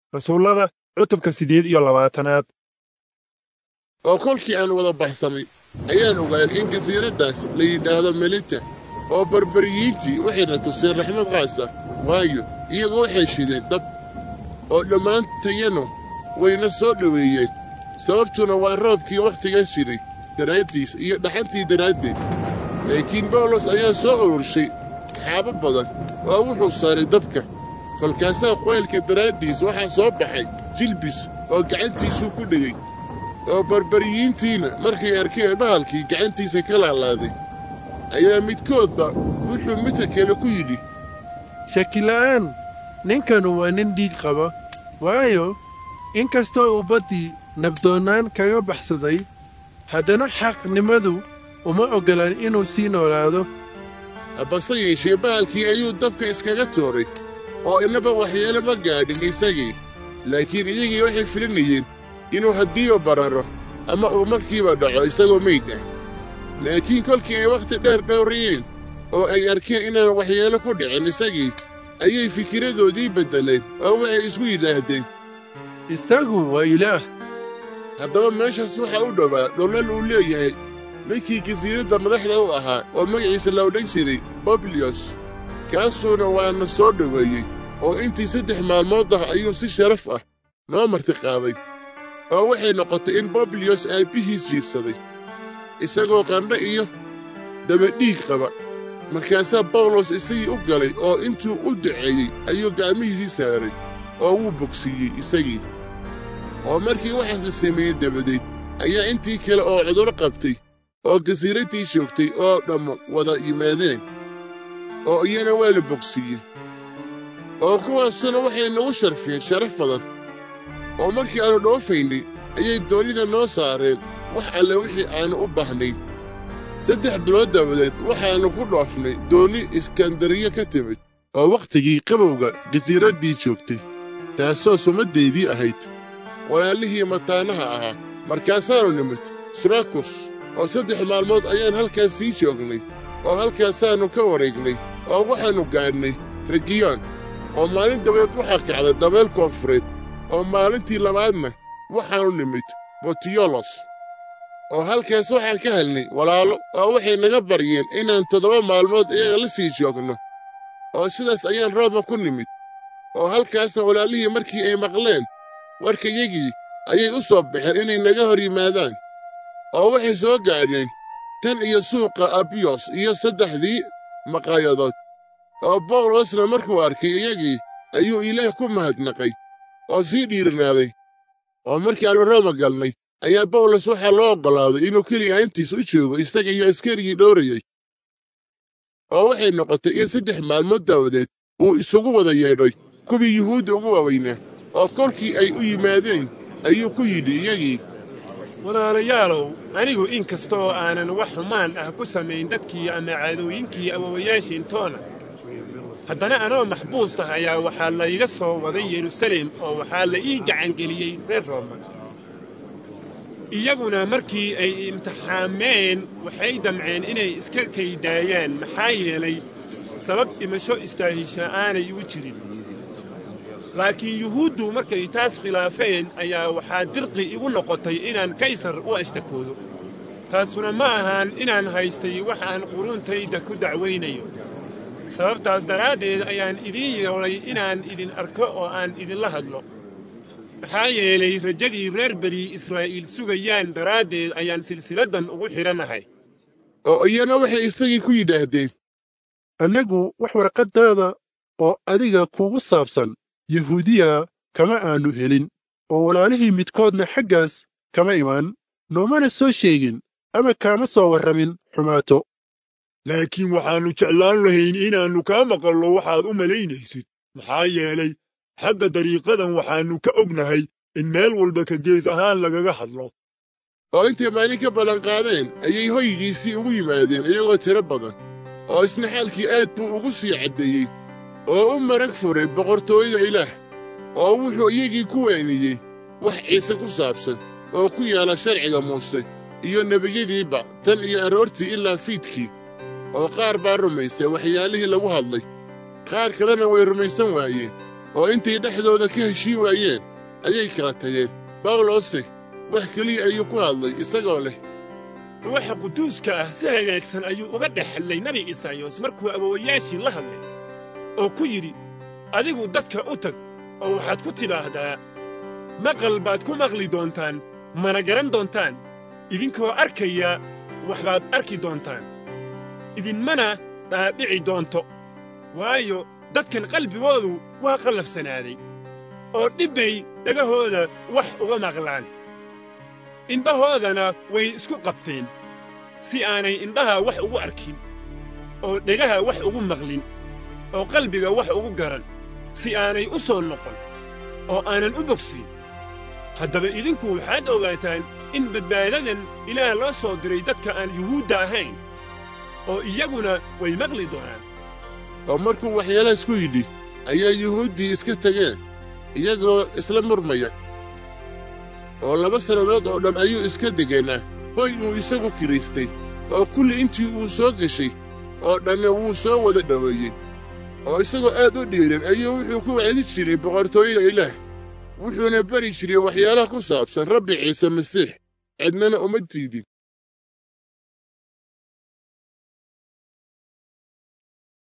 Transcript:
rasuullada cutubka siddeed iyo labaatanaad oo kolkii aan wada baxsannay ayaan ogaan in jasiiraddaas la yidhaahdo melita oo barbariyiintii waxayna tuseen raxmad qaasa waayo iyagoo waxay shideen dab oo dhammaantayanu wayna soo dhoweeyeen sababtuna waa roobkii wakhtigaas jiray daraaddiis iyo dhaxantii daraaddeed laakiin bawlos ayaa soo ururshay xaabo badan oo wuxuu saaray dabka kolkaasaa qulaylka daraaddiis waxaa soo baxay jilbis oo gacantiisuu ku dhegay oo barbariyiintiina markay arkeen bahalkii gacantiisa ka laalaaday ayaa midkoodba wuxuu midka kale ku yidhi shakila'aan ninkanu waa nin dhiig qaba waayo in kastoo uu baddii nabdoonnaan kaga baxsaday haddana xaqnimadu uma oggolaan inuu sii noolaado base yeeshee bahalkii ayuu dabka iskaga tuuray oo innaba waxyeelo ma gaadhin isagii laakiin iyagii waxay filinayeen inuu haddiiba bararo ama uu markiiba dhaco isagoo meyd ah laakiin kolkii ay wakhti dheer dhowrayeen oo ay arkeen inaan waxyeelo ku dhicin isagii ayay fikiradoodii beddeleen oo waxay isku yidhaahdeen isagu waa ilaah haddaba meeshaas waxaa u dhowaa dhollal uu leeyahay ninkii jasiiradda madaxda u ahaa oo magaciisa la odhan jiray bobliyos kaasuuna waana soo dhoweeyey oo intii saddex maalmood ah ayuu si sharaf ah noo marti qaaday oo waxay noqotay in bobliyos aabbihiis jiibsaday isagoo qandho iyo dabadhiig qaba markaasaa bawlos isagii u galay oo intuu u duceeyey ayuu gacmihiisii saaray oo wuu bogsiiyey isagii oo markii waxaas la sameeyey dabadeed ayaa intii kale oo cudurro qabtay oo jasiiraddii joogtay oo dhammu wada yimaadeen oo iyana waa la bogsiiyey oo kuwaasuna waxay nagu sharfeen sharaf badan oo markii aannu dhoofaynay ayay doonida noo saareen wax alle wixii aannu u baahnayn saddex bilood dabadeed waxaannu ku dhoofnay doonni iskandariyo ka timid oo wakhtigii qabowga jasiiraddii joogtay taasoo sumaddaydii ahayd walaalihii mataanaha ahaa markaasaannu nimid surakus oo saddex maalmood ayaan halkaas sii joognay oo halkaasaannu ka wareegnay oo waxaannu gaadhnay regiyoon oo maalin dabadeed waxaa kacday dabeel koonfureed oo maalintii labaadna waxaannu nimid botiyolos oo halkaas waxaan ka helnay walaalo oo waxay naga baryeen inaan toddoba maalmood iyaga la sii joogno oo sidaas ayaan rooma ku nimid oo halkaasna walaalihii markii ay maqleen warkayagii ayay u soo baxeen inay naga hor yimaadaan oo waxay soo gaadheen tan iyo suuqa abiyos iyo saddexdii maqaayadood oo bawlosna markuu arkay iyagii ayuu ilaah ku mahadnaqay oo sii dhiirinaaday oo markii aannu rooma galnay ayaa bawlos waxaa loo oggolaaday inuu keliya intiis u joogo isaga iyo askarigii dhowrayey oo waxay noqotay in saddex maalmood daawadeed uu isugu wada yeedhay kuwii yuhuudda ugu waaweynaa oo kolkii ay u yimaadeen ayuu ku yidhi iyagii walaalayaalow anigu in kastoo aanan wax xumaan ah ku samayn dadkii ama caadooyinkii awowayaashiintoona haddana anoo maxbuus ah ayaa waxaa layga soo waday yerusalem oo waxaa la ii gacangeliyey reer rooma iyaguna markii ay imtixaameen waxay damceen inay iska kaydaayaan maxaa yeelay sabab dhimasho istaahisha aanay igu jirin laakiin yuhuuddu markay taas khilaafeen ayaa waxaa dirqi igu noqotay inaan kaysar u ashtakoodo taasuna ma ahaan inaan haystay wax aan quruuntayda ku dacwaynayo sababtaas daraaddeed ayaan idiin yeelay inaan idin arko oo aan idinla hadlo maxaa yeelay rajadii reer beri israa'iil sugayaan daraaddeed ayaan silsiladdan ugu xidhannahay oo iyana waxay isagii ku yidhaahdeen annagu wax warqaddaada oo adiga kugu saabsan yahuudiya kama aannu helin oo walaalihii midkoodna xaggaas kama iman noomana soo sheegin ama kaama soo warramin xumaato laakiin waxaannu jeclaan lahayn inaannu kaa maqallo waxaad u malaynaysid maxaa yeelay xagga dariiqadan waxaannu ka ognahay in meel walba ka gees ahaan lagaga hadlo oo intay maalin ka ballanqaadeen ayay hoygiisii ugu yimaadeen iyagoo tiro badan oo isna xaalkii aad buu ugu sii caddeeyey oo u marag furay boqortooyada ilaah oo wuxuu iyagii ku weeniyey wax ciise ku saabsan oo ku yaala sharciga muuse iyo nebiyadiiba tan iyo aroortii ilaa fiidkii oo qaar baa rumaysay waxyaalihii lagu hadlay qaar kalena way rumaysan waayeen oo intay dhexdooda ka heshiin waayeen ayay kala tageen bawlose wax keliya ayuu ku hadlay isagoo leh ruuxa quduuska ah si hagaagsan ayuu uga dhex hadlay nebi isaayos markuu awowayaashii la hadlay oo ku yidhi adigu dadka u tag oo waxaad ku tidhaahdaa maqal baad ku maqli doontaan mana garan doontaan idinkoo arkaya waxbaad arki doontaan idinmana dhaadhici doonto waayo dadkan qalbigoodu waa qallafsanaaday oo dhibbay dhegahooda wax uga maqlaan indhahoodana way isku qabteen si aanay indhaha wax ugu arkin oo dhegaha wax ugu maqlin oo qalbiga wax ugu garan si aanay u soo noqon oo aanan u bogsin haddaba idinku waxaad ogaataan in badbaadadan ilaah loo soo diray dadka aan yuhuudda ahayn oo iyaguna way maqli doonaan oo markuu waxyaalahaas ku yidhi ayaa yuhuuddii iska tageen iyagoo isla murmaya oo laba sannadood oo dhan ayuu iska deganaa hoy uu isagu kiraystay oo kulli intii uu soo geshay oo dhanna wuu soo wada dhoweeyey oo isagoo aad u dhiiran ayuu wuxuu ku wacdi jiray boqortooyada ilaah wuxuuna bari jiray waxyaalaha ku saabsan rabbi ciise masiix cidnana uma diidin